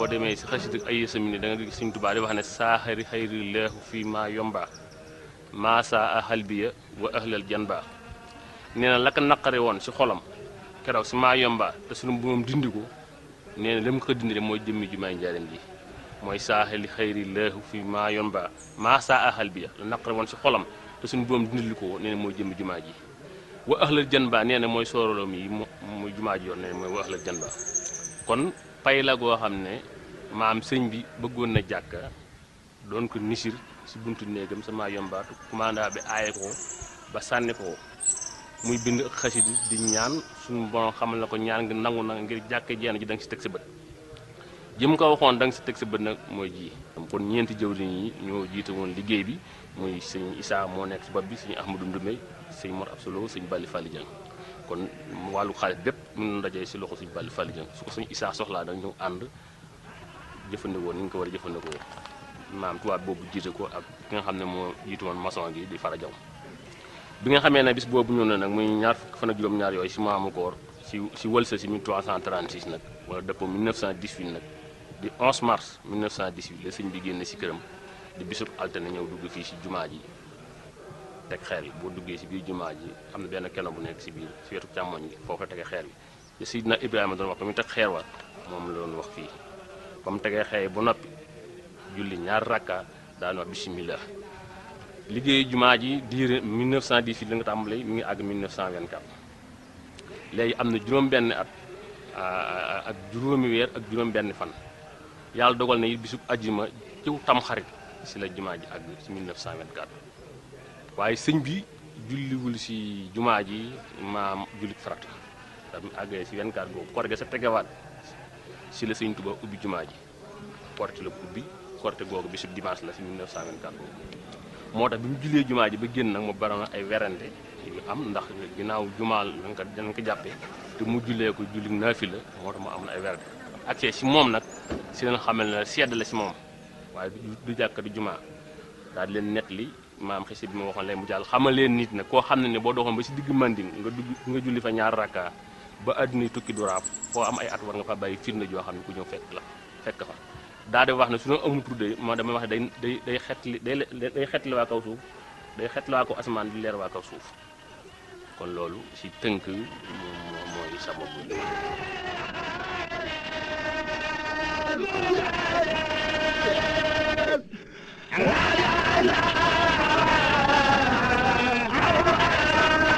boo demee si xasida ay sami ni da nga gis Sëñ Tuubaa di wax ne saaxari xayri leexu fii maa yomba maa saa a xalbiya wa ahlal janba nee na la ko naqare woon si xolam keroog si maa yomba te sunu moom dindi ko nee na li mu ko dindi mooy jëmmi jumaay njaareem ji mooy saaxali xayri leexu fii maa yomba maa saa a xalbiya la naqare woon si xolam te suñu boom dindil ko nee na mooy jëmmi jumaa ji wa ahlal janba nee na mooy sooroloom yi muy jumaa ji yoon nee na mooy wa ahlal janba kon pay la goo xam ne maam sëñ bi bëggoon na jàkka doon ko nisir si buntu néegam sama yombaatu commanda bi aaye ko ba sànni ko muy bind ak xasidi di ñaan suñu borom xamal na ko ñaan ngi nangu na ngir jàkka jeen ji da nga si teg sa bët jëm ko waxoon da nga si teg sa bët nag mooy ji kon ñeenti jëwriñ yi ñoo jiite woon liggéey bi muy sëñ Issa moo nekk si bopp bi sëñ Ahmadou Ndoumé sëñ Mor Absolo sëñ Bali Fally Dieng kon wàllu xaalis bépp mun na dajee si loxo sëñ Bali Fally Dieng su ko sëñ Issa soxlaa dañ ñëw ànd jëfandikoo ni nga ko war a jëfandikoo maam tubaab boobu jiite ko ak ki nga xam ne moo jiitu woon maçon gi di fara jaw bi nga xamee ne bis boobu ñëw na nag muy ñaar fukki fan ak juróom-ñaar yooyu si maamu koor si si wëlsa si 1336 nag wala dëppoo 1918 nag di 11 mars 1918 la sëñ bi génne si këram di bisub altine ñëw dugg fii si jumaa ji teg xeer yi boo duggee si biir jumaa ji am na benn keno bu nekk si biir si wetu càmmoñ gi foofu la tegee xeer bi te Sidna Ibrahima doon wax ko mu teg xeer wa moom la doon wax fii ba mu tegee xeer ba noppi julli ñaar rakka daan wax bisimilah liggéeyu jumaa ji diire 1918 la nga tàmbalee mi ngi àgg 1924 léegi am na juróom-benn at ak juróomi weer ak juróom-benn fan yàlla dogal na it bisub ajjuma ciw tamxarit si la jumaa ji àgg si 1924 waaye sëñ bi julliwul si jumaa ji maam jullit farata tam àggee si 24 boobu koor ga sa tegewaat si la sëñ Tuba ubbi jumaa ji korte la ubbi korte googu bisub dimanche la si 1924 boobu moo tax bi mu jullee jumaa ji ba génn nag mu bari na ay werante yu am ndax ginnaaw jumaal dañ ko dañ ko jàppee te mu jullee ko julli naafi la moo tax mu am na ay werante accès si moom nag si leen xamal ne sedd la si moom waaye du jàkka du jumaa daal di leen net li maam xisi bi ma waxoon lay mu jàll xamal leen nit nag koo xam ne ne boo doxoon ba si digg manding nga dugg nga julli fa ñaar rakka ba àdduna tukki du raaf foo am ay at war nga fa bàyyi firnde joo xam ne ku ñëw fekk la fekk fa daa di wax ne su ñu amul tudde moo damay wax ne day day day xetli day day xetli waa kaw suuf day xetli waa kaw asamaan di leer waa kaw suuf kon loolu si tënk moom mooy sababu bi